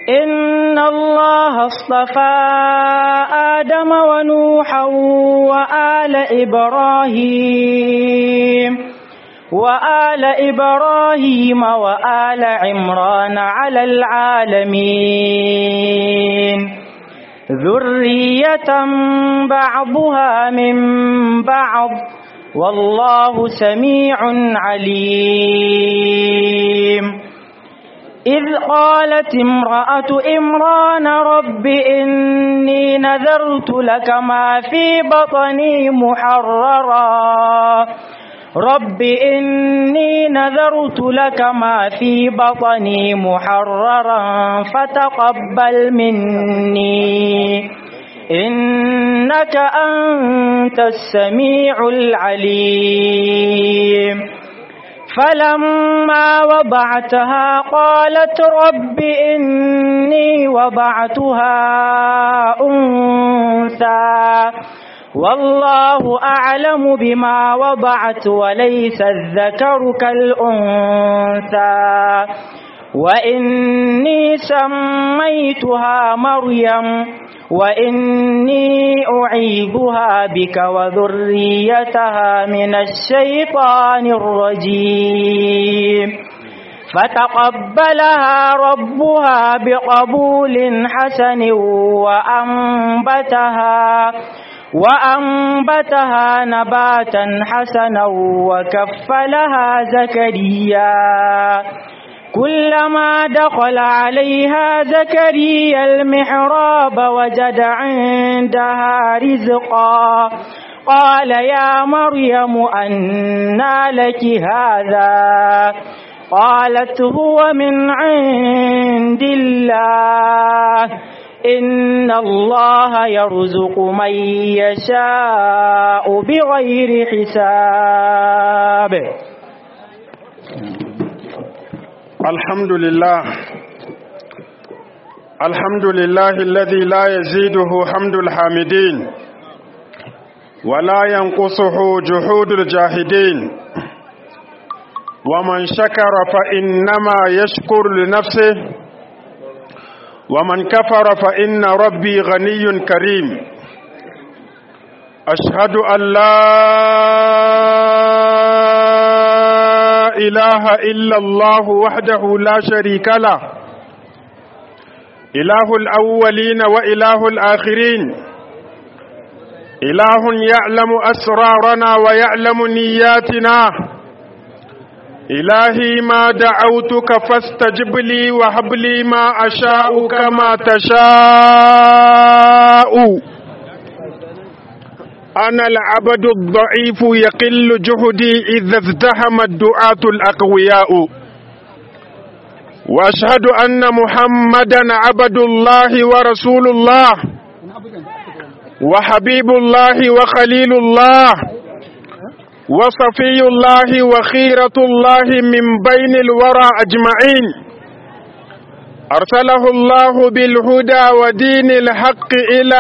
إن الله اصطفى آدم ونوحا وآل إبراهيم وآل إبراهيم وآل عمران على العالمين ذرية بعضها من بعض والله سميع عليم إذ قالت امرأة إمران رب إني نذرت لك ما في بطني محررا رب إني نذرت لك ما في بطني محررا فتقبل مني إنك أنت السميع العليم فلما وضعتها قالت رب إني وضعتها أنثى والله أعلم بما وضعت وليس الذكر كالأنثى وإني سميتها مريم وإني أعيذها بك وذريتها من الشيطان الرجيم فتقبلها ربها بقبول حسن وأنبتها وأنبتها نباتا حسنا وكفلها زكريا كلما دخل عليها زكريا المحراب وجد عندها رزقا قال يا مريم أنى لك هذا قالت هو من عند الله إن الله يرزق من يشاء بغير حساب الحمد لله الحمد لله الذي لا يزيده حمد الحامدين ولا ينقصه جحود الجاهدين ومن شكر فإنما يشكر لنفسه ومن كفر فإن ربي غني كريم أشهد أن لا إله إلا الله وحده لا شريك له إله الأولين وإله الآخرين إله يعلم أسرارنا ويعلم نياتنا إلهي ما دعوتك فاستجب لي وهب لي ما أشاء كما تشاء أنا العبد الضعيف يقل جهدي إذا ازدحم الدعاة الأقوياء وأشهد أن محمدا عبد الله ورسول الله وحبيب الله وخليل الله وصفي الله وخيرة الله من بين الورى أجمعين أرسله الله بالهدى ودين الحق إلى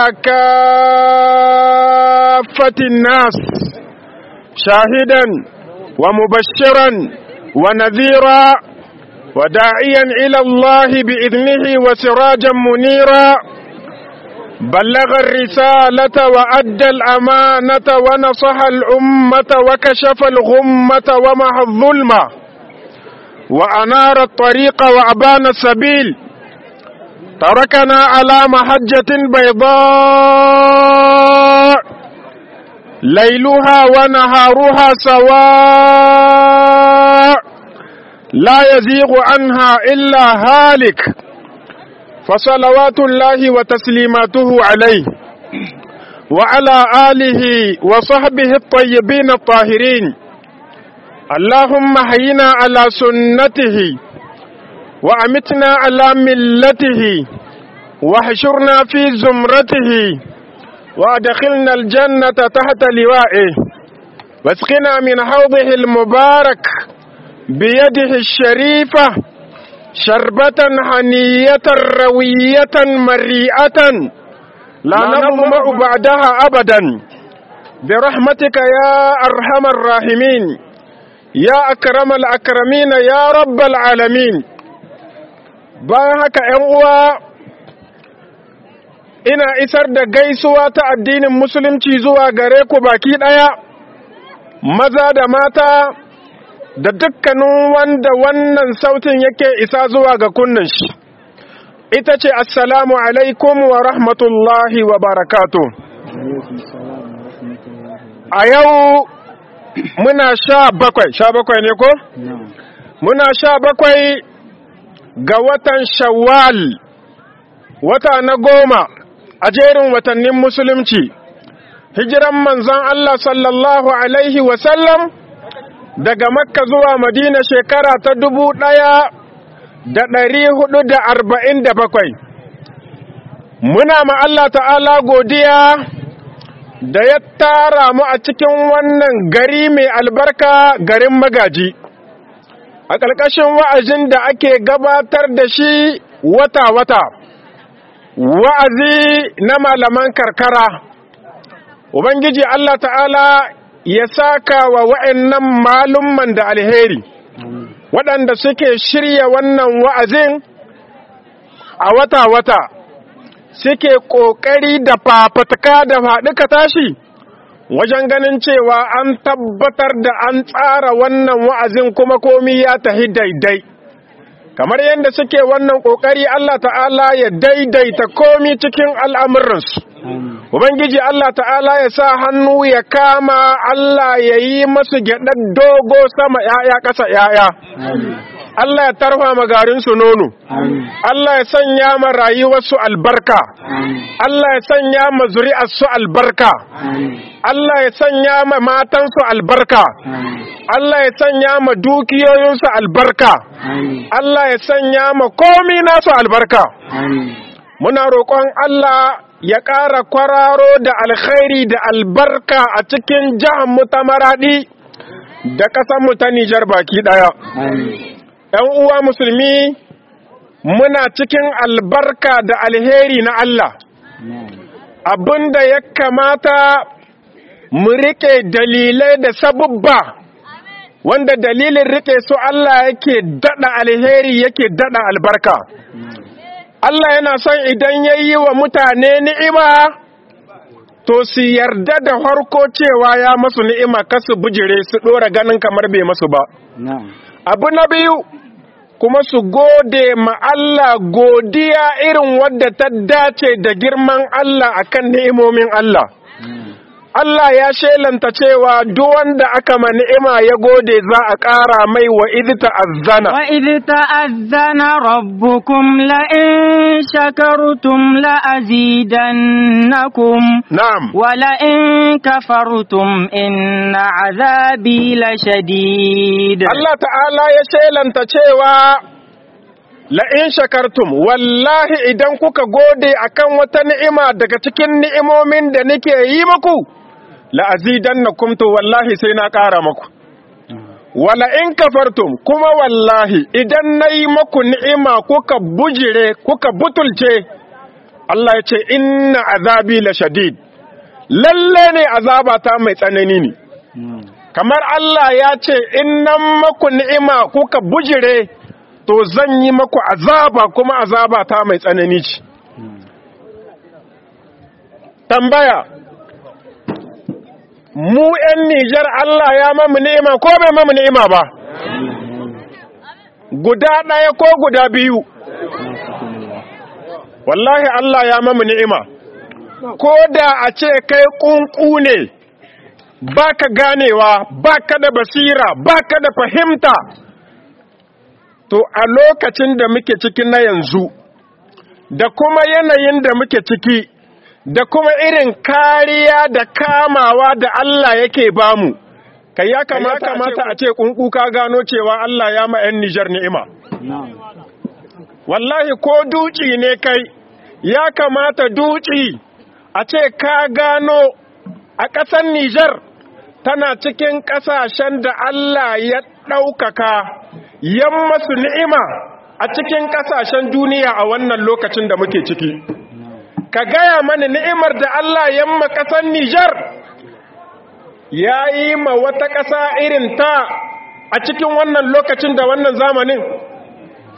كافة الناس شاهدا ومبشرا ونذيرا وداعيا إلى الله بإذنه وسراجا منيرا بلغ الرسالة وأدى الأمانة ونصح الأمة وكشف الغمة ومحى الظلمة وأنار الطريق وأبان السبيل تركنا على محجة بيضاء ليلها ونهارها سواء لا يزيغ عنها إلا هالك فصلوات الله وتسليماته عليه وعلى آله وصحبه الطيبين الطاهرين اللهم حينا على سنته وأمتنا على ملته واحشرنا في زمرته وادخلنا الجنة تحت لوائه واسقنا من حوضه المبارك بيده الشريفة شربة هنية روية مريئة لا نظمأ بعدها أبدا برحمتك يا أرحم الراحمين يا أكرم الأكرمين يا رب العالمين bayan haka ‘yan uwa ina isar da gaisuwa ta addinin musulunci zuwa gare ku baki ɗaya maza da mata da dukkanin wanda wannan sautin yake isa zuwa ga kunnan shi ita ce assalamu alaikum wa rahmatullahi wa barakatu a yau muna sha bakwai sha bakwai ne ko? muna sha bakwai ga watan shawwal wata na goma a jerin watannin musulunci hijiran manzon Allah sallallahu alaihi wasallam daga makka zuwa madina shekara ta dubu ɗaya da ɗari hudu da arba'in da bakwai muna ma Allah ta'ala godiya da ya tara mu a cikin wannan gari mai albarka garin magaji a ƙarƙashin wa'azin da ake gabatar da shi wata-wata wa'azi na malaman karkara ubangiji Allah ta'ala ya saka wa wa'annan malumman da alheri waɗanda suke shirya wannan wa'azin a wata-wata suke ƙoƙari da fafatka da faɗuka tashi wajen ganin cewa an tabbatar da an tsara wannan wa'azin kuma komi ya tahi daidai kamar yadda suke wannan ƙoƙari Allah ta'ala ya daidaita komi cikin al'amuransu Ubangiji Allah ta'ala ya sa hannu ya kama Allah ya yi masu gyaɗar dogo sama ‘ya'ya ƙasa ‘ya'ya. Allah ya tarfa magarinsu nono. Allah ya sanya ma rayuwarsu albarka. Allah ya sanya ma zuri'arsu albarka. Allah ya sanya ma matansu albarka. Allah ya sanya ma dukiyoyinsu albarka. Allah ya sanya ma komi nasu albarka. Muna roƙon Allah ya ƙara kwararo da alkhairi da albarka a cikin mu ta maraɗi da ƙasanmu ta Nijar baki ɗaya. ‘Yan uwa musulmi muna cikin albarka da alheri na Allah, abin da ya kamata mu riƙe dalilai da sabubba wanda dalilin riƙe su Allah yake daɗa alheri yake daɗa albarka. Allah yana son idan ya yi wa mutane ni'ima, to su yarda da harko cewa ya masu ni'ima kasu bujire su ɗora ganin kamar bai masu ba. Abu na biyu, kuma su gode ma Allah godiya irin wadda ta dace da girman Allah akan ni'imomin Allah. Allah ya shelanta cewa duk wanda aka ma ni'ima ya gode za a ƙara mai wa idh ta'azzana wa idh ta'azzana rabbukum la in shakartum la azidannakum na'am wa la in kafartum inna azabi la shadid Allah ta'ala ya shelanta cewa la in shakartum wallahi idan kuka gode akan wata ni'ima daga cikin ni'imomin da nake yi muku la'azidannakum to wallahi sai na ƙara maku wala in kafartum kuma wallahi idan nayi maku ni'ima kuka bujire kuka butulce Allah ya ce inna azabi la shadid lalle ne azabata mai tsanani ne kamar Allah ya ce innan maku ni'ima kuka bujire to zan yi maku azaba kuma azabata mai tsanani ce tambaya mu ‘yan Nijar Allah ya mamu ni'ima ko bai mamu ni'ima ba, guda ɗaya ko guda biyu, wallahi Allah ya mamu ni'ima, ko da a ce kai ƙunƙu ne, ba ka ganewa, ba ka da basira, ba ka da fahimta, to a lokacin da muke ciki na yanzu, da kuma yanayin da muke ciki, da kuma irin kariya da kamawa da Allah yake bamu kai ya kamata a ce kunku ka gano cewa Allah ya ma 'yan Nijar ni'ima wallahi ko duci ne kai ya kamata duci a ce ka gano a ƙasar Nijar tana cikin ƙasashen da Allah ya ɗaukaka yan masu ni'ima a cikin ƙasashen duniya a wannan lokacin da muke ciki ka gaya mani ni'imar da Allah yamma ƙasar Nijar ya yi ma wata ƙasa irin ta a cikin wannan lokacin da wannan zamanin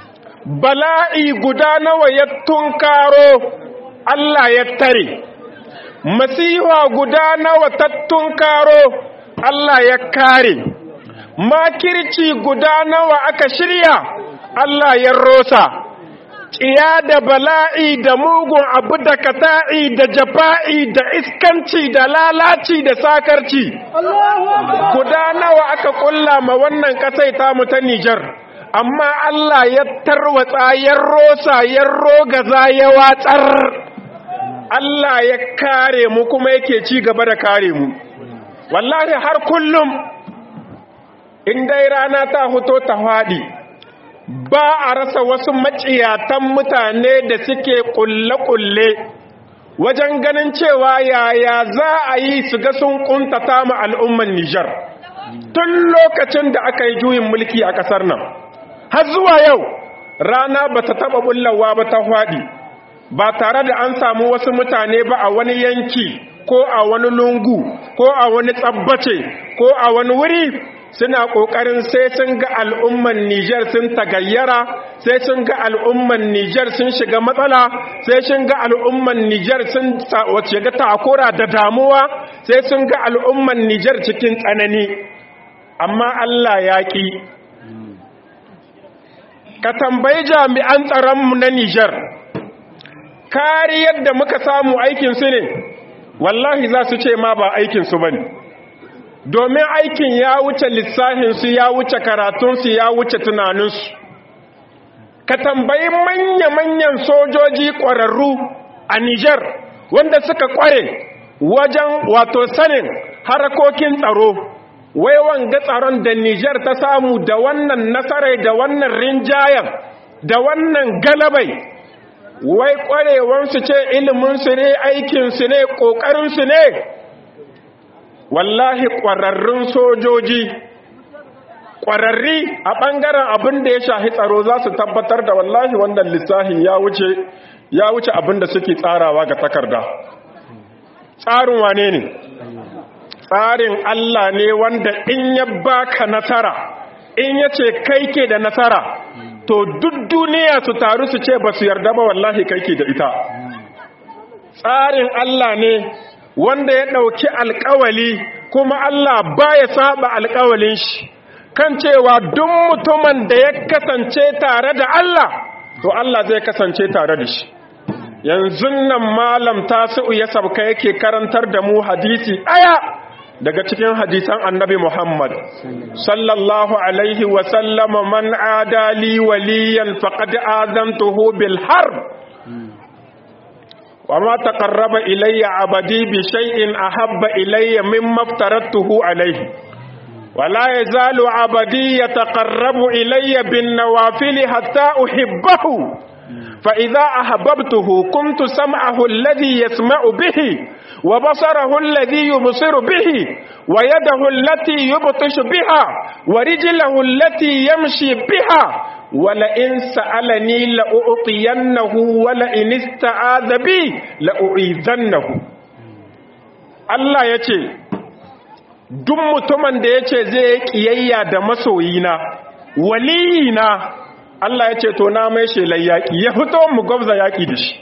bala'i guda nawa ya tunkaro Allah ya tare masiha guda nawa ta tunkaro Allah ya kare makirci guda nawa aka shirya Allah ya rosa ƙiya da bala'i da mugun abu da kata'i da jafa'i da iskanci da lalaci da sakarci guda nawa aka ƙulla ma wannan ƙasai tamu ta Nijar amma Allah ya tarwatsa ya rosa ya rogaza ya watsar Allah ya kare mu kuma yake ci gaba da kare mu wallahi har kullum in dai rana ta fito ta faɗi ba a rasa wasu maciyatan mutane da suke kulle-kulle wajen ganin cewa yaya za a yi su ga sun kuntata mu al'umman Nijar tun lokacin da aka yi juyin mulki a ƙasar nan har zuwa yau rana ba ta taɓa bullawa ba ta faɗi ba tare da an samu wasu mutane ba a wani yanki ko a wani lungu ko a wani tsabbace ko a wani wuri suna ƙoƙarin sai sun ga al'umman Nijar sun tagayyara sai sun ga al'umman Nijar sun shiga matsala sai sun ga al'umman Nijar sun shiga takura da damuwa sai sun ga al'umman Nijar cikin tsanani amma Allah ya ƙi ka tambayi jami'an tsaronmu na Nijar kariyar da muka samu aikinsu ne wallahi za su ce ma ba aikinsu ba ne domin aikin ya wuce lissahinsu ya wuce karatunsu ya wuce tunaninsu ka tambayi manya-manyan sojoji ƙwararru a Nijar wanda suka ƙware wajen wato sanin harakokin tsaro wai wanga tsaron da Nijar ta samu da wannan nasarai da wannan rinjayen da wannan galabai wai ƙwarewansu ce iliminsu ne aikinsu ne ƙoƙarinsu ne wallahi ƙwararrun sojoji ƙwararri a ɓangaren abin da ya shahi tsaro za su tabbatar da wallahi wannan lissahi ya wuce ya wuce abin da suke tsarawa ga takarda tsarin wane ne tsarin Allah ne wanda in ya baka nasara in ya ce kai ke da nasara to duk duniya su taru su ce ba su yarda ba wallahi kai ke da ita tsarin Allah ne wanda ya ɗauki alkawali kuma Allah baya saba alkawalin shi kan cewa duk mutumin da ya kasance tare da Allah to Allah zai kasance tare da shi yanzu nan malam tasi'u ya sabka yake karantar da mu hadisi ɗaya daga cikin hadisan annabi Muhammad sallallahu alaihi wa sallama man adali waliyan faqad azantuhu bil harb وما تقرب إلي عبدي بشيء أحب إلي مما افترضته عليه ولا يزال عبدي يتقرب إلي بالنوافل حتى أحبه فإذا أحببته كنت سمعه الذي يسمع به وبصره الذي يبصر به ويده التي يبطش بها ورجله التي يمشي بها ولئن سألني لأعطينه ولئن استعاذ بي لأعيذنه Allah ya ce, Duk mutumin da ya ce zai ƙiyayya da masoyina, waliyina, Allah ya ce, To, na mai shelar yaƙi, ya fito mu gwabza yaƙi da shi.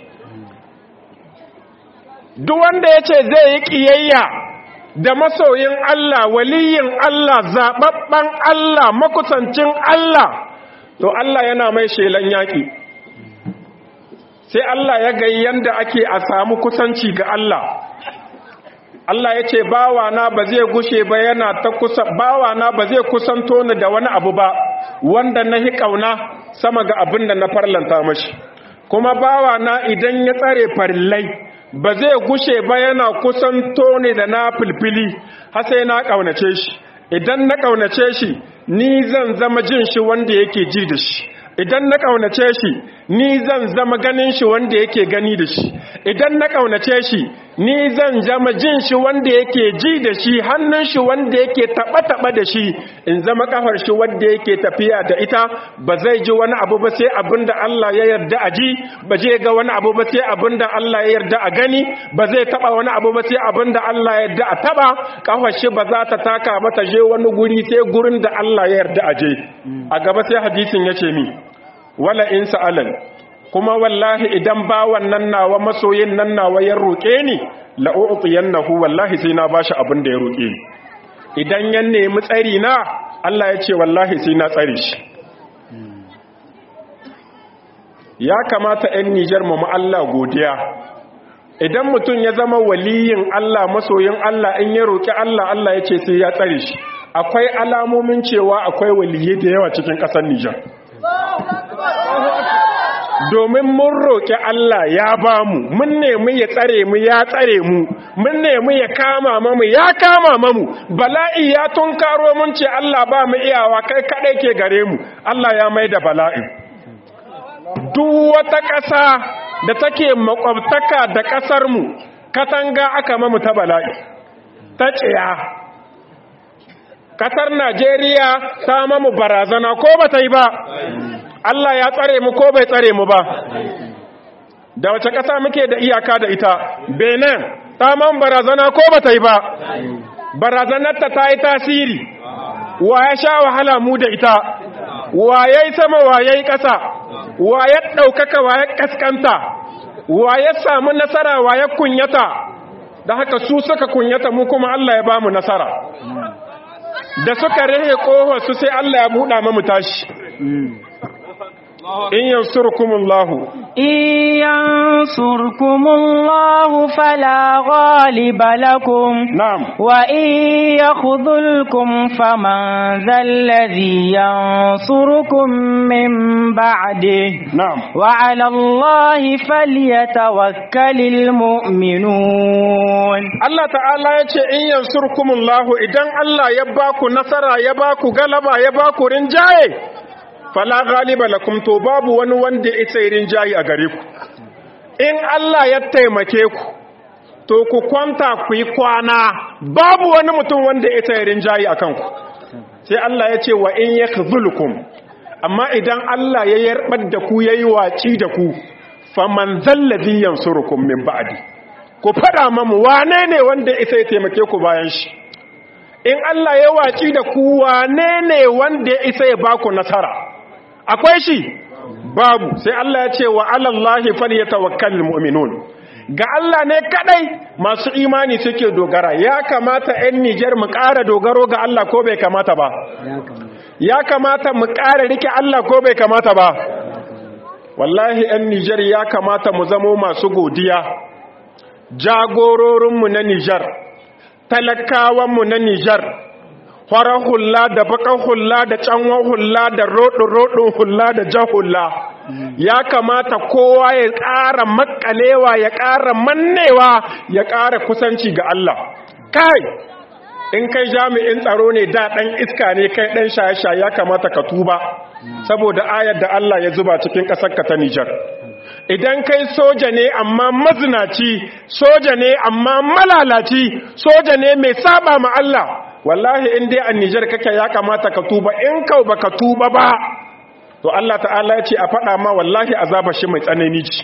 Duk wanda ya ce zai yi ƙiyayya da masoyin Allah, waliyin Allah, zaɓaɓɓen Allah, makusancin Allah, to Allah yana mai shelan yaƙi sai Allah ya gai yanda ake a samu kusanci ga Allah Allah ya ce bawana ba zai gushe ba yana ta kusa bawana ba zai kusanto ni da wani abu ba wanda na hi kauna sama ga abin da na farlanta mashi kuma bawana idan ya tsare farillai ba zai gushe ba yana kusanto ni da na filfili har sai na kaunace shi idan na kaunace shi ni zan zama jin shi wanda yake ji da shi idan na ƙaunace shi ni zan zama ganin shi wanda yake gani da shi idan na ƙaunace shi ni zan zama jin shi wanda yake ji da shi hannun shi wanda yake taɓa-taɓa da shi in zama ƙafar shi wanda yake tafiya da ita ba zai ji wani abu ba sai abin da Allah ya yarda a ji ba zai ga wani abu ba sai abin da Allah ya yarda a gani ba zai taɓa wani abu ba sai abin da Allah ya yarda a taɓa ƙafar shi ba za ta taka ba ta je wani guri sai gurin da Allah ya yarda a je a gaba sai hadisin ya ce mi wala in sa'alan kuma wallahi idan ba wannan nawa masoyin nan nawa ya roƙe ni la'u'tiyannahu wallahi sai na bashi abin da ya roƙe ni idan ya nemi tsari na Allah ya ce wallahi sai na tsare shi ya kamata 'yan Nijar mu Allah godiya idan mutum ya zama waliyin Allah masoyin Allah in ya roƙi Allah Allah ya ce sai ya tsare shi akwai alamomin cewa akwai waliyai da yawa cikin ƙasar Nijar domin mun roƙi Allah ya ba mu mun nemi ya tsare mu ya tsare mu mun nemi ya kama mamu ya kama mamu bala'i ya tunkaro mun ce Allah ba mu iyawa kai kaɗai ke gare mu Allah ya mai da bala'i duk wata ƙasa da take makwabtaka da ƙasarmu katanga aka mamu ta bala'i ta tsiya ƙasar Najeriya ta mamu barazana ko ba ta yi ba Allah ya tsare mu ko bai tsare mu ba da wace ƙasa muke da iyaka da ita benin ta man barazana ko ba ta yi ba barazanarta ta yi tasiri wa ya sha wahala mu da ita wa ya yi sama wa ya yi ƙasa wa ya ɗaukaka wa ya ƙasƙanta wa ya samu nasara wa ya kunyata da haka su suka kunyata mu kuma Allah ya ba mu nasara da suka rehe ƙohon su sai Allah ya buɗa mu tashi in yansurkumullahu in yansurkumullahu fala ghaliba lakum na'am wa in yakhdhulkum faman dhalladhi yansurukum min ba'dihi na'am wa 'ala Allahi falyatawakkalul mu'minun Allah ta'ala ya ce in yansurkumullahu idan Allah ya baku nasara ya baku galaba ya baku rinjaye fala ghaliba lakum to babu wani wanda ya isa rinjaye a gare ku in Allah ya taimake ku to ku kwanta ku yi kwana babu wani mutum wanda ya isa rinjaye akan ku sai Allah ya ce wa in yakzulukum amma idan Allah ya yarbar da ku yayi waci da ku faman zallazi yansurukum min ba'di ku fada mamu wane ne wanda isa ya taimake ku bayan shi in Allah ya waci da ku wane ne wanda ya isa ya baku nasara akwai shi babu sai Allah ya ce wa alallahi falyatawakkalul mu'minun ga Allah ne kadai masu imani suke dogara ya kamata 'yan Nijar mu ƙara dogaro ga Allah ko bai kamata ba ya kamata mu ƙara rike Allah ko bai kamata ba wallahi 'yan Nijar ya kamata mu zamo masu godiya jagororinmu na Nijar talakawanmu na Nijar farar hula da bakan hula da canwan hula da roɗin hula da jan hula ya kamata kowa ya ƙara makalewa ya ƙara mannewa ya ƙara kusanci ga Allah kai in kai jami'in tsaro ne da ɗan iska ne kai ɗan shaye-shaye ya kamata ka tuba saboda ayar da Allah ya zuba cikin ƙasarka ta Nijar idan kai soja ne amma mazinaci soja ne amma malalaci soja ne mai saba ma Allah wallahi in dai a Nijar kake ya kamata ka tuba in kau baka tuba ba to Allah ta'ala ya ce a faɗa ma wallahi azaba shi mai tsanani ce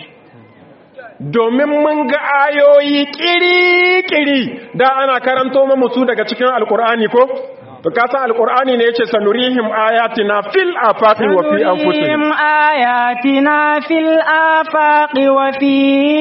domin mun ga ayoyi kiri-kiri da ana karanto mu su daga cikin alkur'ani ko to kasan alkur'ani ne yace sanurihim ayatina fil afaqi wa fi anfusihim ayatina fil afaqi wa fi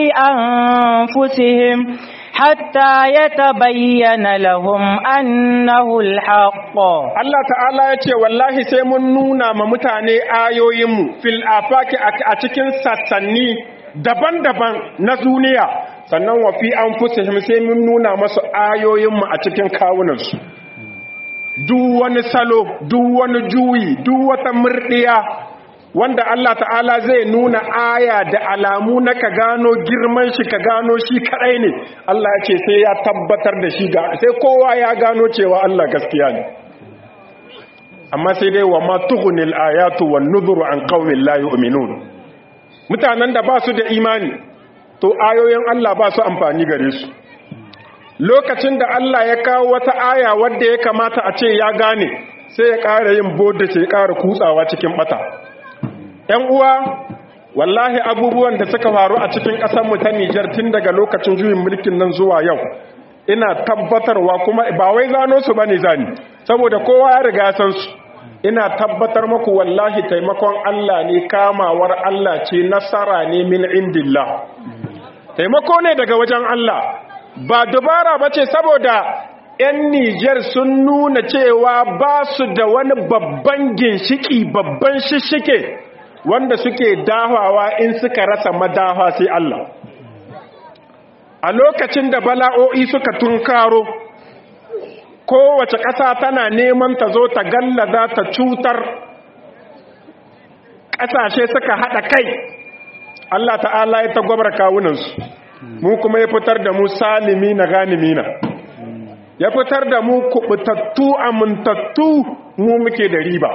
anfusihim حتى يتبين لهم أنه الحق Allah ta'ala ya ce wallahi sai mun nuna ma mutane ayoyinmu fil afaki a cikin sassanni daban-daban na duniya sannan wa fi anfusihim sai mun nuna masu ayoyinmu a cikin kawunansu duk wani salo duk wani juyi duk wata murdiya wanda Allah ta'ala zai nuna aya da alamu na ka gano girman shi ka gano shi kadai ne Allah ya ce sai ya tabbatar da shi ga sai kowa ya gano cewa Allah gaskiya ne amma sai dai wa ma tughnil ayatu wan nuzuru an qaumin la yu'minun mutanen da ba su da imani to ayoyin Allah ba su amfani gare su lokacin da Allah ya kawo wata aya wadda ya kamata a ce ya gane sai ya ƙara yin bodda sai ya ƙara kutsawa cikin bata ‘yan uwa wallahi abubuwan da suka faru a cikin ƙasarmu ta Nijar tun daga lokacin juyin mulkin nan zuwa yau ina tabbatarwa kuma ba wai zano su bane zani saboda kowa ya riga san su ina tabbatar muku wallahi taimakon Allah ne kamawar Allah ce nasara ne min indillah taimako ne daga wajen Allah ba dubara ba ce saboda 'yan Nijar sun nuna cewa ba su da wani babban ginshiki babban shishike wanda suke dahawa in suka rasa madawa sai Allah a lokacin da bala'o'i suka tunkaro kowace ƙasa tana neman ta zo ta gallaza ta cutar ƙasashe suka haɗa kai Allah ta'ala ya tagwabar kawunansu mu kuma ya fitar da mu salimi na ganimi na ya fitar da mu kubutattu amintattu mu muke da riba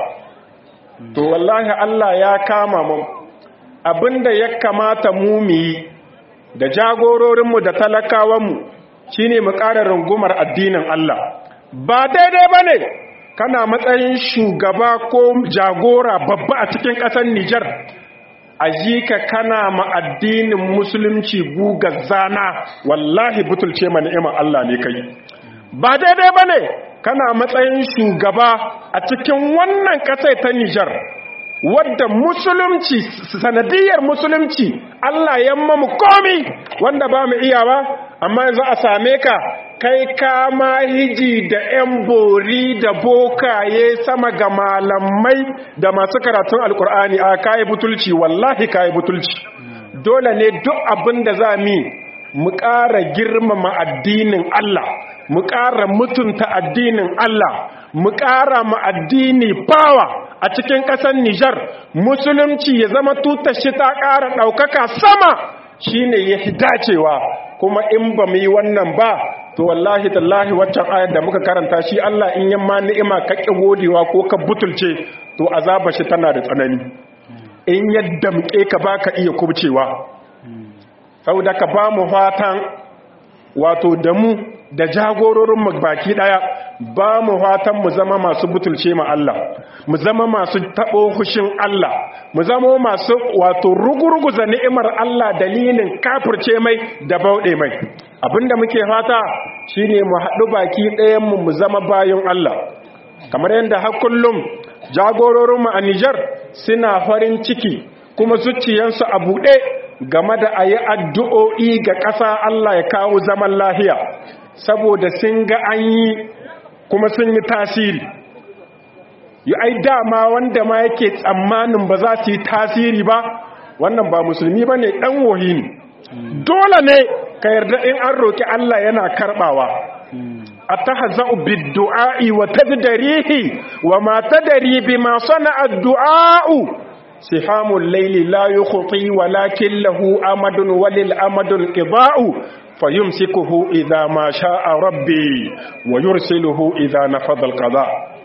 to wallahi Allah ya kama mu abinda ya kamata mu mu yi da jagororinmu da talakawanmu shine mu ƙara rungumar addinin Allah ba daidai ba ne kana matsayin shugaba ko jagora babba a cikin ƙasar Nijar a ji ka kana ma addinin musulunci guga zana wallahi butulce ma ni'imar Allah ne kai ba daidai ba ne kana matsayin shugaba a cikin wannan ƙasai ta Nijar wadda musulunci sanadiyar musulunci Allah ya mamu komi wanda ba mu iyawa amma yanzu a same ka kai kama hiji da 'yan bori da bokaye sama ga malamai da masu karatun alkur'ani a kayi butulci wallahi kayi butulci dole ne duk abin da za mi mu ƙara girmama addinin Allah mu ƙara mutunta addinin Allah mu ƙara ma addini bawa a cikin ƙasar Nijar musulunci ya zama tutar shi ta ƙara ɗaukaka sama shine ya dacewa kuma in ba mu yi wannan ba to wallahi tallahi waccan ayar da muka karanta shi Allah in yamma ni'ima ka ƙi godewa ko ka butulce to azaba shi tana da tsanani in yadda muke ka baka iya kubcewa saboda ka ba mu fatan wato da mu da jagororin mu baki daya ba mu fatan mu zama masu butulce ma Allah mu zama masu tabo hushin Allah mu zama masu wato rugurguza ni'imar Allah dalilin kafirce mai da bauɗe mai abinda muke fata shine mu haɗu baki ɗayan mu mu zama bayan Allah kamar yadda har kullum jagororin mu a Niger suna farin ciki kuma zuciyansu a buɗe game da a yi addu'o'i ga ƙasa Allah ya kawo zaman lahiya saboda sun ga an yi kuma sun yi tasiri yi ai dama wanda ma yake tsammanin ba za su yi tasiri ba wannan ba musulmi ba ne ɗan wohi ne dole ne ka yarda in an roƙi Allah yana karɓawa a ta haza'u biddu'a'i wa ta darihi wa ma ta dari bi ma sana addu'a'u sihamun laili la yi khuti walakin lahu amadun walil amadun ƙiba'u fayumsikuhu idza ma sha'a rabbi wa yursiluhu idza nafadha alqada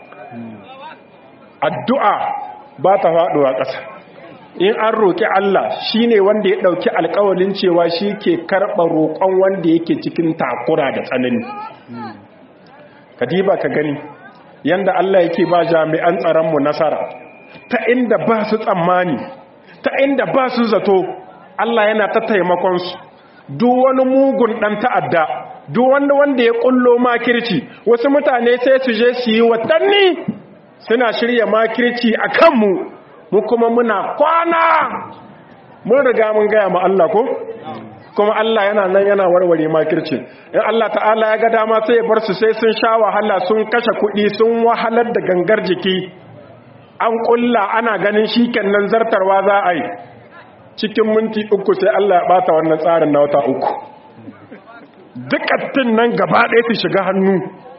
addu'a ba ta faduwa ƙasa in an roki Allah shine wanda ya dauki alƙawalin cewa shi ke karɓa roƙon wanda yake cikin takura da tsanani kadiba ka gani yanda Allah yake ba jami'an tsaron mu nasara ta inda ba su tsammani ta inda ba su zato Allah yana ta taimakon su duk wani mugun ɗan ta'adda duk wanda wanda ya ƙullo makirci wasu mutane sai su je su yi watanni suna shirya makirci a kanmu mu kuma muna kwana mun riga mun gaya ma Allah ko kuma Allah yana nan yana warware makirci in Allah ta'ala ya ga dama sai ya bar su sai sun sha wahala sun kashe kuɗi sun wahalar da gangar jiki an ƙulla ana ganin shi kenan zartarwa za a yi cikin minti uku sai Allah ya bata wannan tsarin na wata uku dukkan nan gaba ɗaya su shiga hannu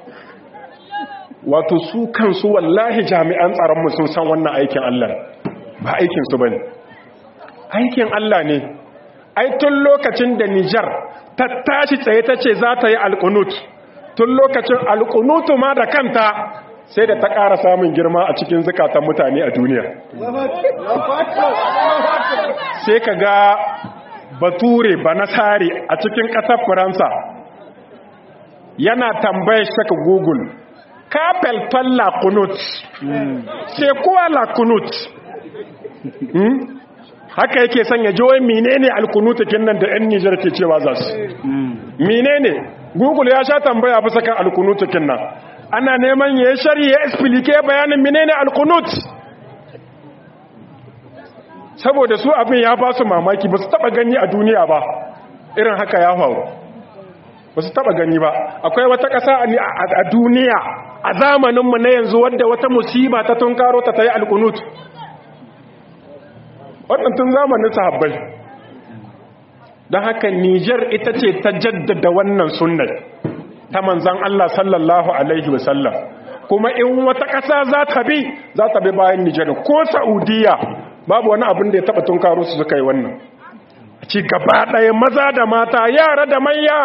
wato su kansu wallahi jami'an tsaronmu sun san wannan aikin Allah ba aikinsu ba ne aikin Allah ne ai tun lokacin da Nijar ta tashi tsaye ta ce za ta yi alkunut tun lokacin alkunutu ma da kanta sai da ta ƙara samun girma a cikin zukatan mutane a duniya sai ka ga bature ba nasari a cikin ƙasar faransa yana tambayar shaka google kafel falla kunut sai kuwa la kunut haka yake sanya jiwon menene alkunutakin nan da 'yan nijar ke cewa za su menene google ya sha tambaya bisa kan alkunutakin nan ana neman ya yi shari ya explike bayanin menene alkunut saboda su abin ya ba su mamaki ba su taba gani a duniya ba irin haka ya faru ba su taba gani ba akwai wata ƙasa a duniya a zamaninmu na yanzu wadda wata musiba ta tunkaro ta ta yi alkunut waɗantun zamanin sahabbai don haka nijar ita ce ta jaddada wannan sunnar ta manzan Allah sallallahu Alaihi wasallam kuma in wata ƙasa za ta bi za ta bi bayan nijar ko saudiya babu wani abin da ya taɓa tunkaro su suka yi wannan ci gaba ɗaya maza da mata yara da manya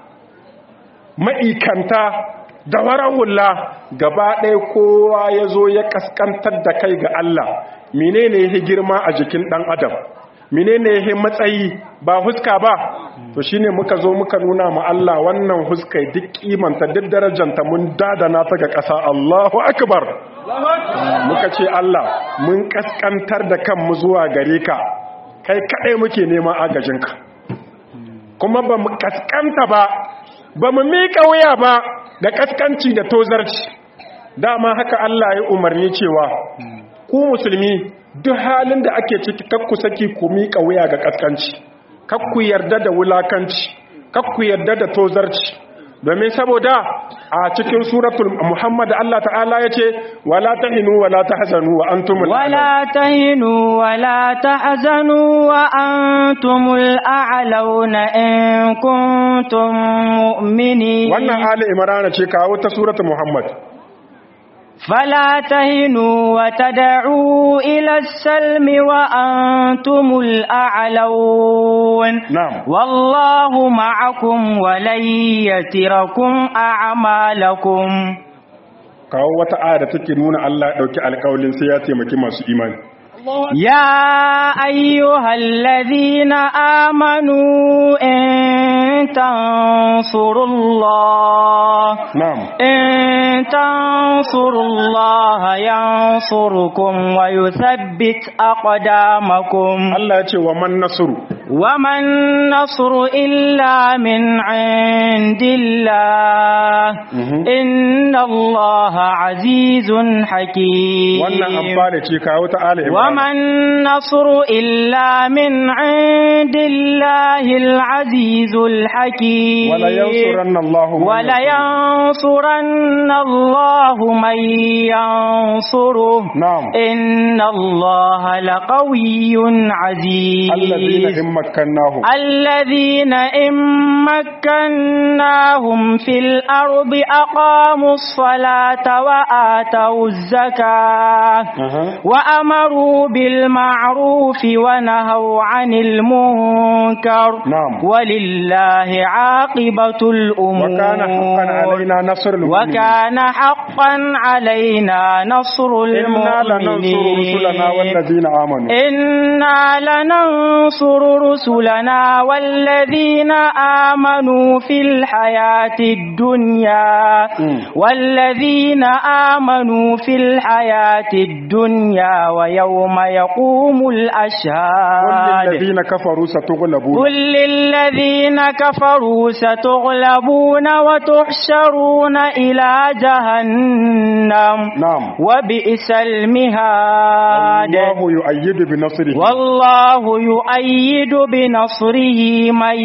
ma'ikanta da waran hula gaba ɗaya kowa ya zo ya ƙasƙantar da kai ga Allah menene ya girma a jikin ɗan adam menene ya matsayi ba huska ba to shine muka zo muka nuna ma Allah wannan huskai duk kimanta duk darajanta mun dadana ta ga ƙasa Allahu akbar muka ce Allah mun kaskantar da kanmu zuwa gare ka kai kaɗai muke neman agajinka kuma ba mu kaskanta ba ba mu miƙa wuya ba da kaskanci da tozarci dama haka Allah ya umarni cewa ku musulmi duk halin da ake ciki kakku saki ku miƙa wuya ga kaskanci kakku yarda da wulakanci kakku yarda da tozarci domin saboda a cikin suratul muhammad Allah ta'ala ya ce wala tahinu wala tahzanu wa antumul wala tahinu wala tahzanu wa antumul a'launa in kuntum mu'minin wannan ali imran ce kawo ta suratul muhammad فلا تهنوا وتدعوا إلى السلم وأنتم الأعلون نعم والله معكم ولن يتركم أعمالكم kawo wata aya da take nuna Allah ya dauki alƙawalin sai ya taimaki masu imani يا أيها الذين آمنوا إن تنصروا الله نعم إن تنصروا الله ينصركم ويثبت أقدامكم Allah ya ce wa man nasru وما النصر إلا من عند الله إن الله عزيز حكيم wannan amfani ce kawo ta ali imran وما النصر إلا من عند الله العزيز الحكيم wala yansuranna Allah man ولينصرن الله من ينصره نعم إن الله لقوي عزيز الذين in makkannahum الذين إن مكناهم في الأرض أقاموا الصلاة وآتوا الزكاة Aha. وأمروا بالمعروف ونهوا عن المنكر نعم. ولله عاقبة وكان حقا علينا نصر المؤمنين المؤمنين وكان حقا علينا نصر المؤمنين إنا لننصر رسلنا والذين آمنوا إنا لننصر رسلنا والذين آمنوا في الحياة الدنيا مم. والذين آمنوا في الحياة الدنيا ويوم يقوم قل الأشهاد للذين كفروا ستغلبون قل للذين كفروا ستغلبون وتحشرون إلى جهنم نعم وبئس المهاد الله يؤيد بنصره والله يؤيد بنصره من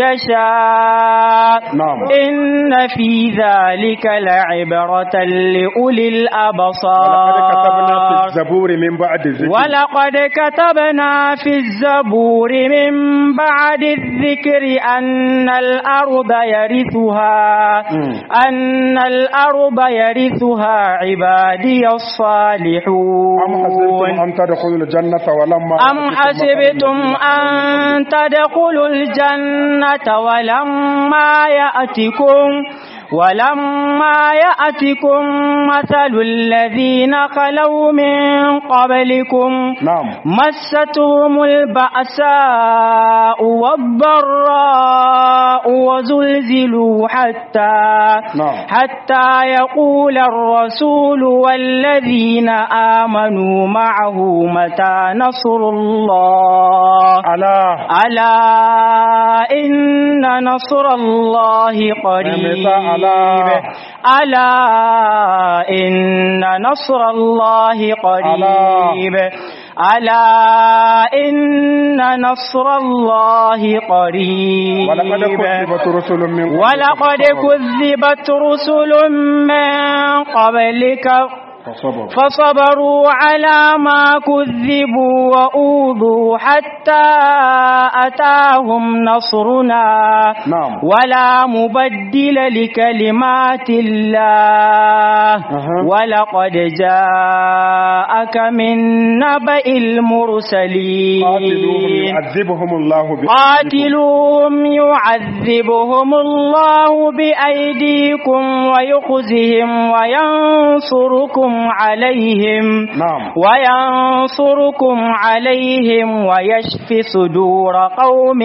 يشاء نعم. إن في ذلك لعبرة لأولي ولقد كتبنا في الأبصار الزبور من بعد الذكر ولقد كتبنا في الزبور من بعد الذكر أن الأرض يرثها مم. أن الأرض يرثها عبادي الصالحون أم حسبتم أن تدخلوا الجنة ولما أم حسبتم أن تدخلوا الجنة ولما يأتكم ولما يأتكم مثل الذين خلوا من قبلكم نعم مستهم البأساء والضراء وزلزلوا حتى نعم. حتى يقول الرسول والذين آمنوا معه متى نصر الله ألا ألا إن نصر الله قريب ألا. ألا إن نصر الله قريب ألا إن نصر الله قريب ولقد كذبت رسل من قبلك ولقد كذبت رسل من قبلك فصبروا فصبروا على ما كذبوا وأوذوا حتى أتاهم نصرنا نعم ولا مبدل لكلمات الله أها. ولقد جاءك من نبأ المرسلين قاتلوهم يعذبهم الله بأيديكم. قاتلوهم يعذبهم الله بأيديكم ويخزهم وينصركم عليهم نعم وينصركم عليهم ويشف صدور قوم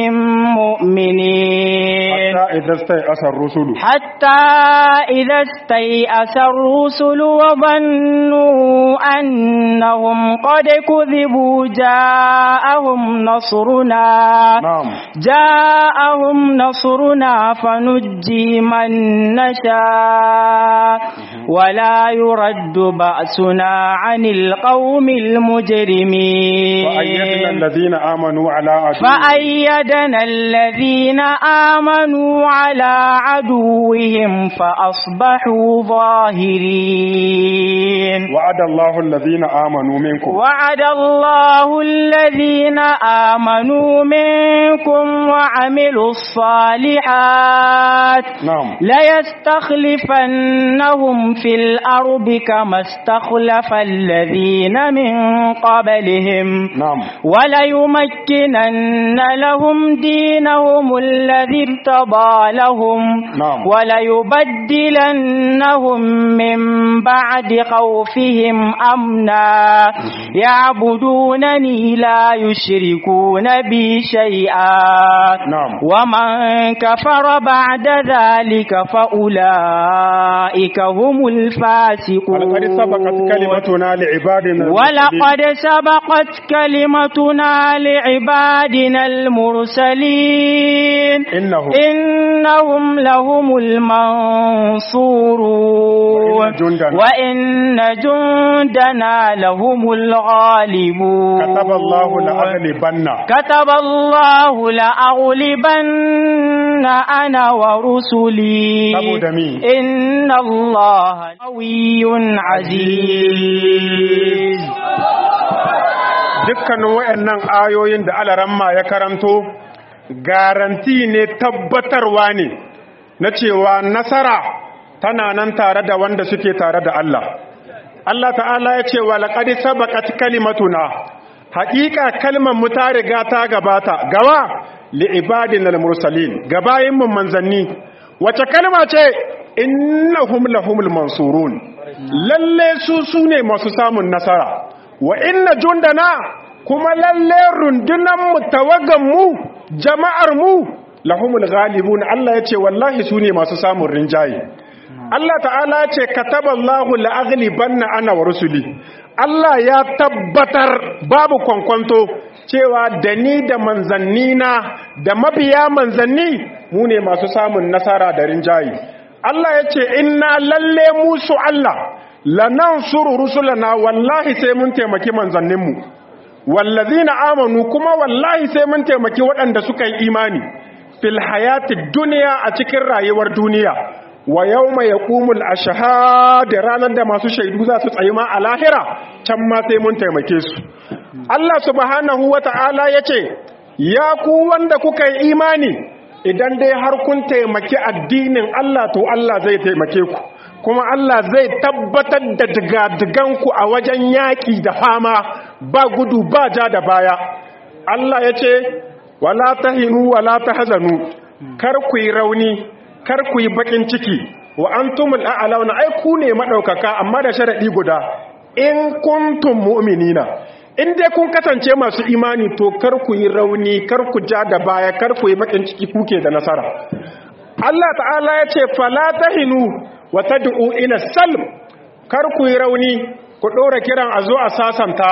مؤمنين حتى إذا استيأس الرسل حتى إذا استيأس الرسل وظنوا أنهم قد كذبوا جاءهم نصرنا نعم جاءهم نصرنا فنجي من نشاء ولا يرد بأسنا عن القوم المجرمين وأيدنا الذين آمنوا على عدوهم فأيدنا الذين آمنوا على عدوهم فأصبحوا ظاهرين وعد الله الذين آمنوا منكم وعد الله الذين آمنوا منكم وعملوا الصالحات نعم ليستخلفنهم في الأرض كما استخلف الذين من قبلهم نعم وليمكنن لهم دينهم الذي ارتضى لهم نعم. وليبدلنهم من بعد خوفهم أمنا يعبدونني لا يشركون بي شيئا نعم. ومن كفر بعد ذلك فأولئك هم الفاسقون ولقد سبقت كلمتنا لعبادنا المرسلين. ولقد سبقت كلمتنا لعبادنا المرسلين إنهم إنهم لهم المنصورون وإن جندنا- وإن جندنا لهم الغالبون كتب الله لأغلبن كتب الله لأغلبن أنا ورسلي saboda mi إن الله قوي عزيز dukkanin wayannan ayoyin da alaramma ya karanto garanti ne tabbatarwa ne na cewa nasara tana nan tare da wanda suke tare da Allah Allah ta'ala ya ce wa laqad sabaqat kalimatuna haƙiƙa kalmar mu ta riga ta gabata gawa li ibadinal mursalin gabayin mun manzanni wace kalma ce innahum lahumul mansurun lalle su sune masu samun nasara wa inna jundana kuma lalle rundunan mu tawagan mu jama'ar mu lahumul ghalibun Allah yace wallahi sune masu samun rinjaye Allah ta'ala ce kataballahu la'aghlibanna ana wa rusuli Allah ya tabbatar babu kwankwanto cewa da ni da manzannina da mabiya manzanni mu ne masu samun nasara da rinjaye Allah ya ce inna lalle musu Allah lanansuru rusulana wallahi sai mun taimaki manzanninmu wallazina amanu kuma wallahi sai mun taimaki waɗanda suka yi imani fil hayati duniya a cikin rayuwar duniya wa yawma yaqumul ashhad ranar da masu shaidu za su tsayi ma a lahira can ma sai mun taimake su Allah subhanahu wata'ala yace ya ku wanda kuka yi imani idan dai har kun taimaki addinin Allah to Allah zai taimake ku kuma Allah zai tabbatar da digadiganku a wajen yaƙi da fama ba gudu ba ja da baya Allah ya ce wala tahinu wala tahzanu kar ku yi rauni kar ku yi bakin ciki wa antumul a'launa ai ku ne madaukaka amma da sharadi guda in kuntum mu'minina in dai kun kasance masu imani to kar ku yi rauni kar ku ja da baya kar ku yi bakin ciki kuke da nasara Allah ta'ala ya ce fala tahinu wa tad'u ila salm kar ku yi rauni ku dora kiran a zo a sasanta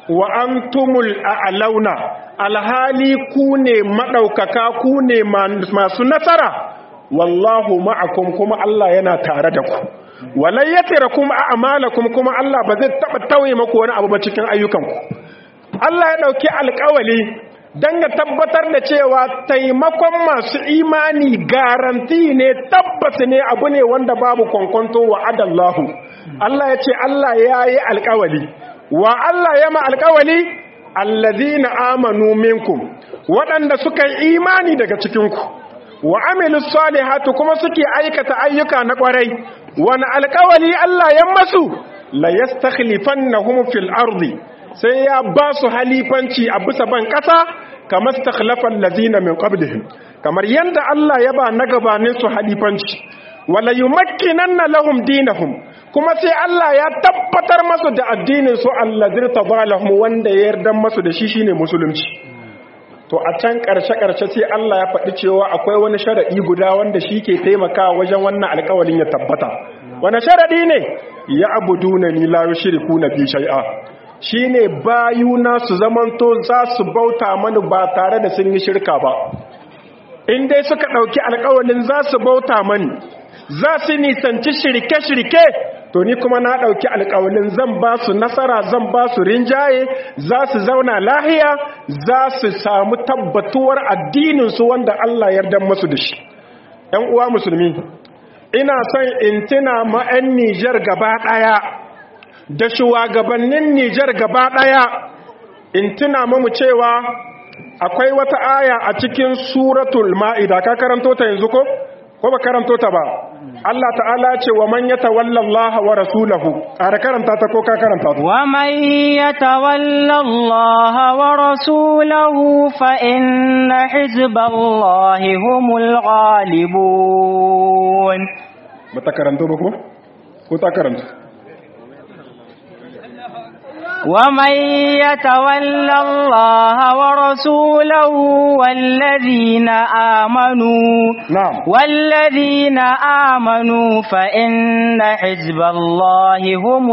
wa antumul a'launa alhali ku ne madaukaka ku ne masu nasara wallahu ma'akum kuma Allah yana tare da ku walai yatirakum a'malakum kuma Allah ba zai taba tauye maku wani abu ba cikin ayyukanku Allah ya dauki alƙawali dan ya tabbatar da cewa taimakon masu imani garanti ne tabbas ne abu ne wanda babu kwankwanto wa adallahu Allah ya ce Allah ya yi alƙawali wa Allah ya ma alƙawali allazina amanu minkum waɗanda suka yi imani daga cikinku wa amilu salihatu kuma suke aikata ayyuka na ƙwarai wani alƙawali Allah ya masu la yastakhlifannahum fil ardi sai ya ba su halifanci a bisa ban ƙasa kamar stakhlafan lazina min qablihim kamar yanda Allah ya ba na gabanin su halifanci wala yumakkinanna lahum dinahum kuma sai Allah ya tabbatar masu da addinin su allazir tadalahum wanda ya yarda masu da shi shine musulunci to a can karshe karshe sai Allah ya faɗi cewa akwai wani sharadi guda wanda shi ke taimakawa wajen wannan alƙawalin ya tabbata wani sharadi ne ya abuduna ni la yushrikuna bi shay'a shine bayuna su zamanto za su bauta mani ba tare da sun yi shirka ba in dai suka ɗauki alƙawalin za su bauta mani za su nisanci shirke-shirke to ni kuma na ɗauki alƙawalin zan ba su nasara zan ba su rinjaye za su zauna lahiya za su samu tabbatuwar addininsu wanda Allah yarda masu da shi ‘yan uwa musulmi ina son in tuna ma'yan Nijar gaba ɗaya da shugabannin Nijar gaba ɗaya in tuna mamu cewa akwai wata aya a cikin suratul ma'ida ka karanto ta yanzu ko ko ba karanto ta ba Allah ta'ala ce wa man yatawalla Allah wa rasulahu ara karanta ta ko ka karanta ta wa man yatawalla Allah wa rasulahu fa inna hizballahi humul ghalibun ba ta karanto ba ko ko ta karanta ومن يتول الله ورسوله والذين آمنوا نعم والذين آمنوا فإن حزب الله هم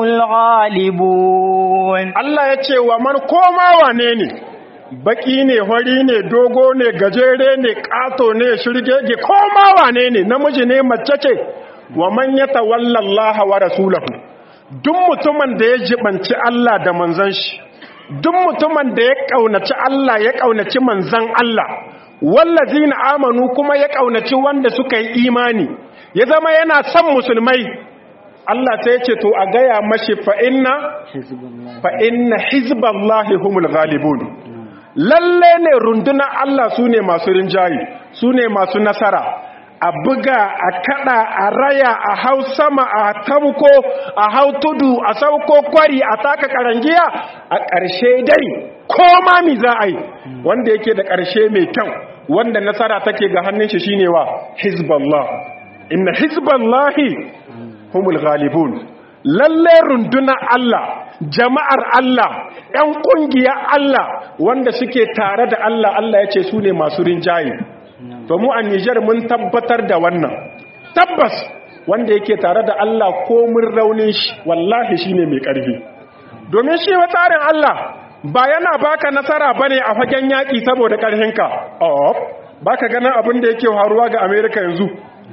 الغالبون Allah ya ce wa man koma wane ne baki ne hori ne dogo ne gajere ne ƙato ne shirgege koma wane ne namiji ne mace ce wa man yatawalla Allah wa rasulahu duk mutumin da ya jibanci Allah da manzan shi duk mutumin da ya kaunaci Allah ya kaunaci manzan Allah wallazina amanu kuma ya kaunaci wanda suka yi imani ya zama yana son musulmai Allah sai ce to a gaya mashi fa inna fa inna hizballahi humul ghalibun lalle ne runduna Allah sune masu rinjayi sune masu nasara a buga a kada a raya a hau sama a tabko a hau tudu a sauko kwari a taka karangiya a ƙarshe dai ko mami za a yi wanda yake da ƙarshe mai kyau wanda nasara take ga hannun shi shine wa hizballah inna hizballahi humul ghalibun lalle runduna Allah jama'ar Allah ‘yan ƙungiyar Allah wanda suke tare da Allah Allah ya ce su ne masu rinjaye to mu a Nijar mun tabbatar da wannan tabbas wanda yake tare da Allah ko mun raunin shi wallahi shine mai ƙarfi domin shi wa tsarin Allah ba yana baka nasara bane a fagen yaƙi saboda ƙarfinka oh baka ganin abin da yake faruwa ga Amerika yanzu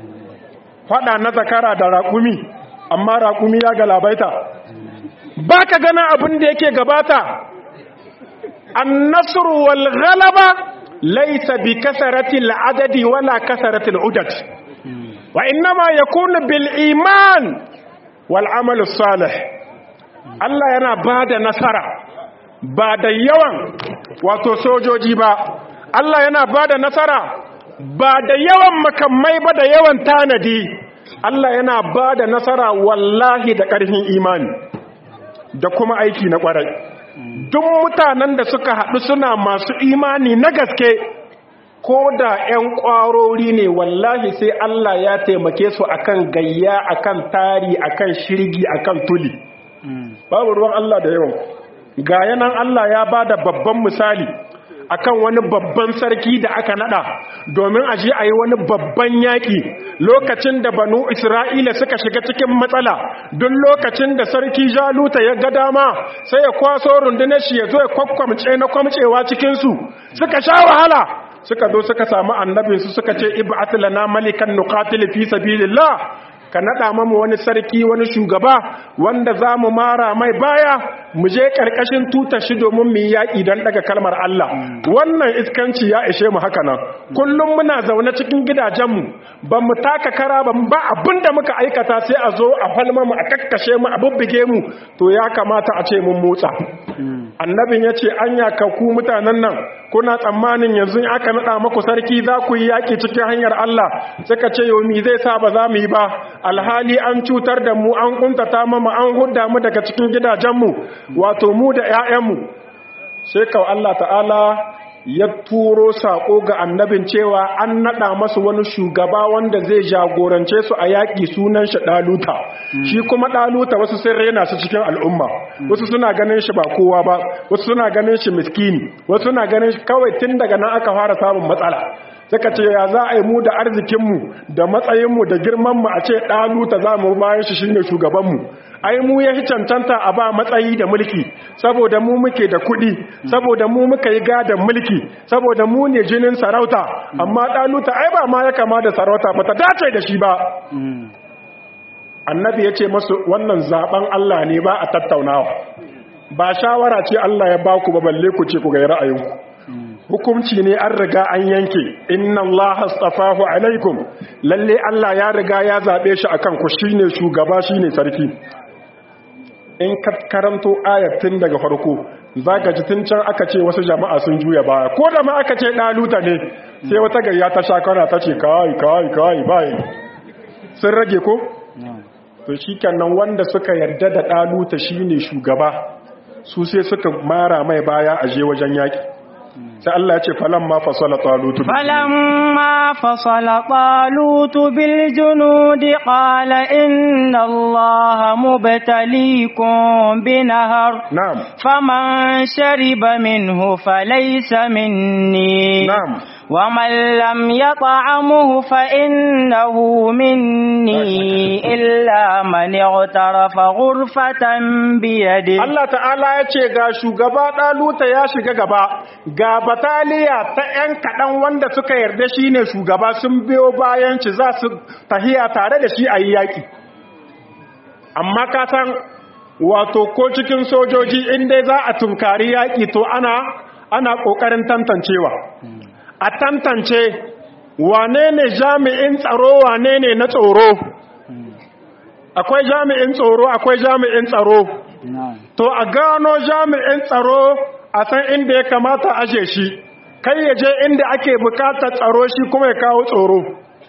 fada na zakara da raƙumi amma raƙumi ya galabaita baka ganin abin da yake gabata an-nasru wal ghalaba ليس بكثرة العدد ولا كثرة العدد وإنما يكون بالإيمان والعمل الصالح Allah yana ba da nasara ba da yawan wato sojoji ba Allah yana ba da nasara ba da yawan makamai ba da yawan tanadi Allah yana ba da nasara wallahi da ƙarfin imani da kuma aiki na ƙwarai duk mutanen da suka haɗu suna masu imani na gaske ko da 'yan ƙwarori ne wallahi sai Allah ya taimake su akan gayya akan tari akan shirgi akan tuli babu ruwan Allah da yawan ga yanan Allah ya ba da babban misali akan wani babban sarki da aka nada domin a je a yi wani babban yaƙi lokacin da banu isra'ila suka shiga cikin matsala don lokacin da sarki jaluta ya ga dama sai ya kwaso rundunar shi ya zo ya kwakwamce na kwamcewa cikinsu suka sha wahala suka zo suka samu annabinsu suka ce ib'at lana malikan nuqatil fi sabilillah ka naɗa mamu wani sarki wani shugaba wanda za mu mara mai baya mu je ƙarƙashin tutar shi domin mu yi yaƙi don ɗaga kalmar Allah wannan iskanci ya ishe mu haka nan kullum muna zaune cikin gidajenmu ba mu taka kara ba ba abin da muka aikata sai a zo a falma mu a kakkashe mu a bubbuge mu to ya kamata a ce mun motsa annabin ya ce anya ka ku mutanen nan kuna tsammanin yanzu aka naɗa maku sarki za ku yi yaƙi cikin hanyar Allah suka ce yomi zai sa ba za mu yi ba alhali an cutar da mu an kuntata mama an hudda mu daga cikin gidajenmu wato mu da 'ya'yanmu sai kawai Allah ta'ala ya turo saƙo ga annabin cewa an naɗa masu wani shugaba wanda zai jagorance su a yaƙi sunan shi ɗaluta shi kuma ɗaluta wasu sun rena su cikin al'umma wasu suna ganin shi ba kowa ba wasu suna ganin shi miskini wasu suna ganin shi kawai tun daga nan aka fara samun matsala suka ce ya za a yi mu da arzikinmu da matsayinmu da girmanmu a ce ɗaluta za mu bayan shi shine shugabanmu ai mu ya cancanta a ba matsayi da mulki saboda mu muke da kuɗi saboda mu muka yi gadon mulki saboda mu ne jinin sarauta amma ɗaluta ai ba ma ya kama da sarauta ba ta dace da shi ba annabi ya ce masu wannan zaben Allah ne ba a tattaunawa ba shawara ce Allah ya ba ku ba balle ku ce ku ga ra'ayinku hukumci ne an riga an yanke inna allaha astafahu alaikum lalle Allah ya riga ya zabe shi akan ku shine shugaba shine sarki in ka karanto ayatin daga farko zaka ji tun can aka ce wasu jama'a sun juya baya ko da ma aka ce daluta ne sai wata gayya ta shakara ta ce kai kai kai bai sun rage ko to shikenan wanda suka yarda da daluta shine shugaba su sai suka mara mai baya a je wajen yaki sai Allah ya ce falamma fasala talutu falamma fasala talutu bil junudi qala inna allaha mubtaliikum binahar na'am faman shariba minhu falaysa minni na'am ومن لم يطعمه فإنه مني إلا من اغترف غرفة بيده Allah ta'ala ya ce ga shugaba ɗaluta ya shiga gaba ga bataliya ta ‘yan kaɗan wanda suka yarda shi ne shugaba sun biyo bayan ci za su tahiya tare da shi a yi yaƙi amma ka san wato ko cikin sojoji inda za a tunkari yaƙi to ana ana ƙoƙarin tantancewa a tantance wane ne jami'in tsaro wane ne na tsoro akwai jami'in tsoro akwai jami'in tsaro to a gano jami'in tsaro a san inda ya kamata aje shi kai ya je inda ake bukatar tsaro shi kuma ya kawo tsoro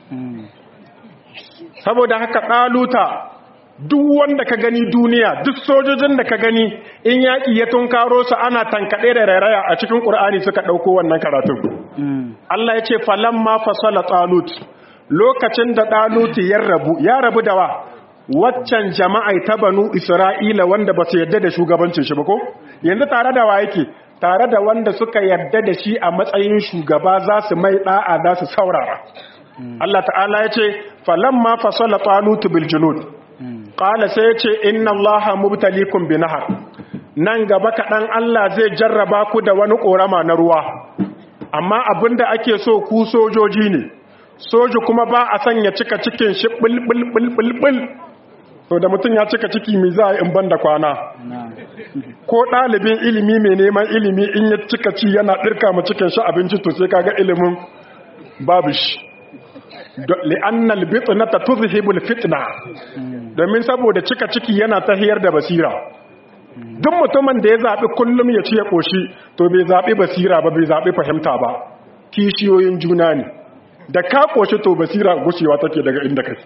saboda haka ɗaluta duk wanda ka gani duniya duk sojojin da ka gani in yaƙi ya tunkaro su ana tankaɗe da rairaya a cikin ƙur'ani suka ɗauko wannan karatun Allah ya ce falamma fasala talut lokacin da talut ya rabu ya rabu da wa waccan jama'ai ta banu isra'ila wanda ba su yadda da shugabancin shi ba ko yanzu tare da wa yake tare da wanda suka yadda da shi a matsayin shugaba za su mai da'a za su saurara Allah ta'ala ya ce falamma fasala talut bil junud qala sai ya ce inna allaha mubtalikum bi nahar nan gaba kaɗan Allah zai jarraba ku da wani ƙorama na ruwa amma abinda ake so ku sojoji ne soji kuma ba a sanya cika cikin shi bulbulbulbul to da mutum ya cika ciki mai za a in banda kwana ko ɗalibin ilimi mai neman ilimi in ya cika ci yana ɗirka mu cikin shi abinci to sai kaga ilimin babu shi li'annal bitnata tuzhibul fitna domin saboda cika ciki yana tahiyar da basira duk mutumin da ya zaɓi kullum ya ci ya ƙoshi to bai zaɓi basira ba bai zaɓi fahimta ba kishiyoyin juna ne da ka ƙoshi to basira gushewa take daga inda kai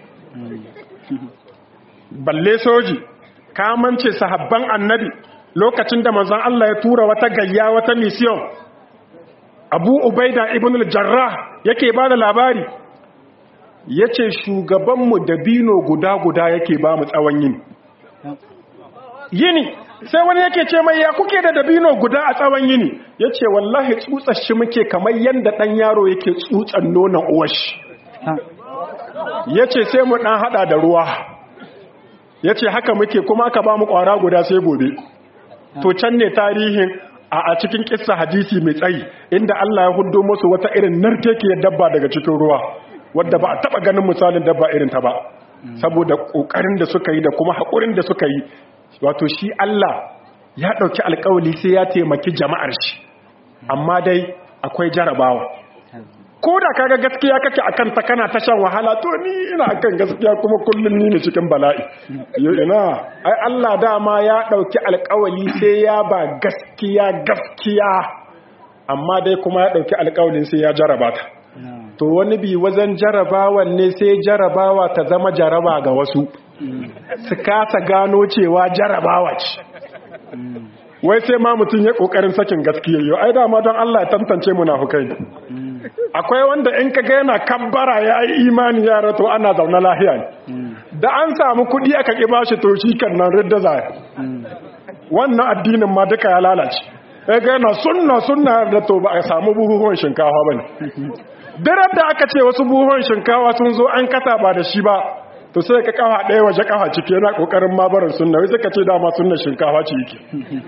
balle soji kamance sahabban annabi lokacin da manzon Allah ya tura wata gayya wata mission abu ubaida ibn al-jarrah yake ba da labari yace shugabanmu da bino guda guda yake ba mu tsawon yini yini sai wani yake ce mai ya kuke da dabino guda a tsawon yini ya ce wallahi tsutsar shi muke kamar yadda ɗan yaro yake tsutsan nonon uwashi ya ce sai mu ɗan haɗa da ruwa ya ce haka muke kuma aka ba mu ƙwara guda sai gobe to can ne tarihin a cikin kissa hadisi mai tsayi inda Allah ya hudo musu wata irin narkekiyar dabba daga cikin ruwa wadda ba a taba ganin misalin dabba irin ta ba saboda kokarin da suka yi da kuma haƙurin da suka yi wato shi Allah ya ɗauki alƙawali sai ya taimaki jama'ar shi amma dai akwai jarabawa ko da kaga gaskiya kake akan ta kana ta shan wahala to ni ina akan gaskiya kuma kullun ni ne cikin bala'i yo ina ai Allah dama ya dauki alƙawali sai ya ba gaskiya gaskiya amma dai kuma ya dauki alƙawalin sai ya jaraba ta to wani bi wajen jarabawan ne sai jarabawa ta zama jaraba ga wasu su kasa gano cewa jarabawa ce wai sai ma mutum ya kokarin sakin gaskiya yau ai dama don Allah ya tantance munafukai akwai wanda in ka ga yana kabbara ya yi imani ya rato ana zaune lahiya ne da an samu kudi aka ƙi ba shi to shi kan nan ridda zaya wannan addinin ma duka ya lalace ya ga yana sunna sunna da to ba a samu buhuhuwan shinkawa ba ne dirar da aka ce wasu buhuhuwan shinkawa sun zo an kasa ba da shi ba to sai ka kafa ɗaya waje kafa ciki yana ƙoƙarin mabarin sunna wai suka ce dama sunna shinkawa ce yake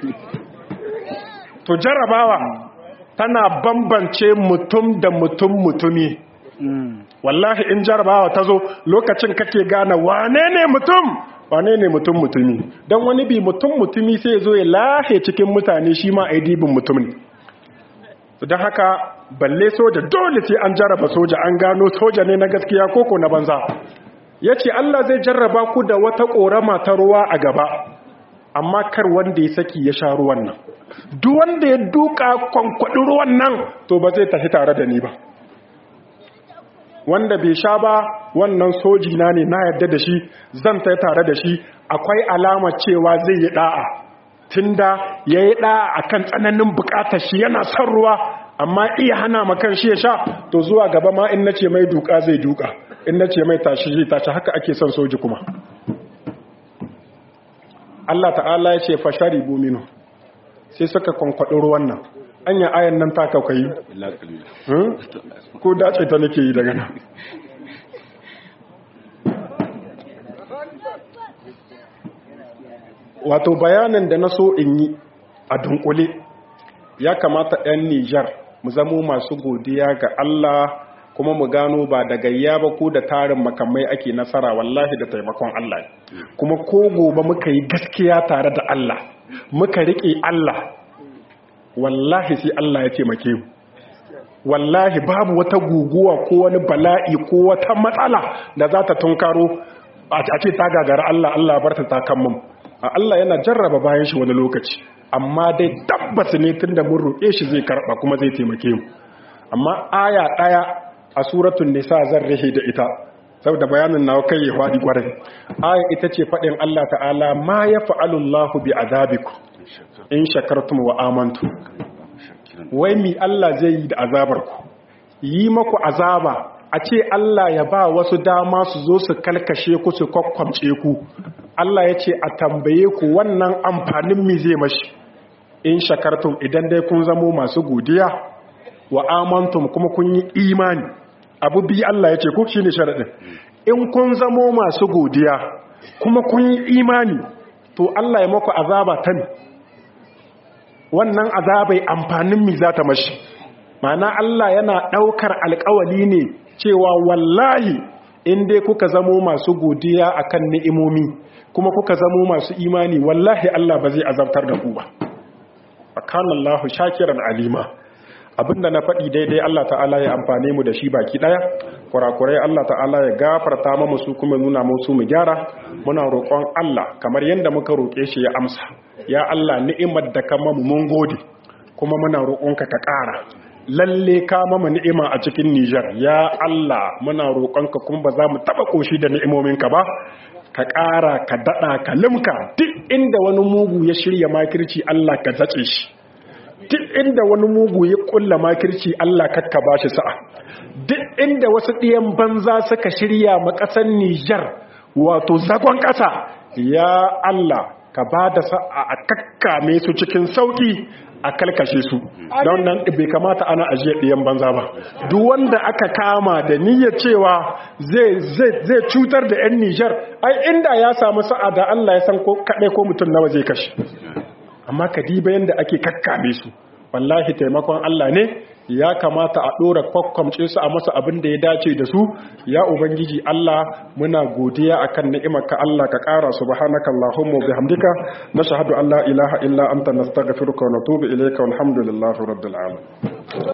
to jarabawa tana bambance mutum da mutum mutumi wallahi in jarabawa ta zo lokacin kake gane wane ne mutum wane ne mutum mutumi don wani bi mutum mutumi sai zo ya lahe cikin mutane shi ma a dibin mutum ne don haka balle soja dole sai an jaraba soja an gano soja ne na gaskiya koko na banza ya ce Allah zai jarraba ku da wata ƙorama ta ruwa a gaba amma kar wanda ya saki ya sha ruwan nan duk wanda ya duka kwankwaɗi ruwan nan to ba zai tafi tare da ni ba wanda bai sha ba wannan soji na ne na yadda da shi zan ta tare da shi akwai alama cewa zai yi da'a tunda ya yi da'a akan tsananin bukatar shi yana son ruwa amma iya hana makan shi ya sha to zuwa gaba ma in nace mai duka zai duka in nace mai tashi zai tashi haka ake son soji kuma Allah ta'ala ya ce fashari buminu sai suka kwankwaɗi ruwan nan anya ayan nan ta kaukayi ko dace ta nake yi daga nan wato bayanin da na so in yi a dunkule ya kamata 'yan nijar mu zamo masu godiya ga Allah kuma mu gano ba da gayya ba ko da tarin makamai ake nasara wallahi da taimakon Allah kuma ko gobe muka yi gaskiya tare da Allah muka riƙe Allah wallahi sai Allah ya taimake mu wallahi babu wata guguwa ko wani bala'i ko wata matsala da za ta tunkaro a ce ta gagara Allah Allah barta ta kan mu a Allah yana jarraba bayan shi wani lokaci amma dai tabbas ne tunda mun roƙe shi zai karɓa kuma zai taimake mu amma aya ɗaya a suratul nisa zan rahe da ita saboda bayanin nawa kai ya faɗi ƙwarai aya ita ce faɗin Allah ta'ala ma ya fa'alu Allahu bi azabikum in shakartum wa amantum wai mi Allah zai yi da azabarku yi maku azaba a ce Allah ya ba wasu dama su zo su kalkashe ku su kwakwamce ku Allah ya ce a tambaye ku wannan amfanin mi zai mashi in shakartum idan dai kun zamo masu godiya wa amantum kuma kun yi imani abu bi Allah ya ce ku shine sharadin in kun zamo masu godiya kuma kun yi imani to Allah ya maku azaba ta wannan azabai amfanin mi za ta mashi mana Allah yana ɗaukar alkawali ne cewa wallahi in dai kuka zamo masu godiya akan ni'imomi kuma kuka zamo masu imani wallahi Allah ba zai azabtar da ku ba akan Allah shakiran alima abinda na faɗi daidai Allah ta'ala ya amfane mu da shi baki ɗaya kurakurai Allah ta'ala ya gafarta mu su kuma nuna musu mu gyara muna roƙon Allah kamar yadda muka roƙe shi ya amsa ya Allah ni'imar da ka mamu mun gode kuma muna roƙonka ka ƙara lalle ka mamu ni'ima a cikin Nijar ya Allah muna roƙonka kuma ba za mu taɓa ƙoshi da ni'imominka ba ka ƙara ka daɗa ka limka duk inda wani mugu ya shirya makirci Allah ka zace shi duk inda wani mugu ya ƙulla makirci Allah kakka ba shi sa'a duk inda wasu ɗiyan banza suka shirya ma ƙasar Nijar wato zagon ƙasa ya Allah ka ba da sa'a a kakkame su cikin sauki a kalkashe su don nan bai kamata ana ajiye ɗiyan banza ba duk wanda aka kama da niyyar cewa zai cutar da 'yan nijar ai inda ya samu sa'a da allah ya san kaɗai ko mutum nawa zai kashe amma ka diba yadda ake kakkame su wallahi taimakon allah ne ya kamata a ɗora kwakwamce su a masa abin da ya dace da su ya ubangiji Allah muna godiya akan ni'imarka Allah ka ƙara subhanaka allahumma bihamdika nashhadu an la ilaha illa anta nastaghfiruka wa natubu ilayka walhamdulillahi rabbil alamin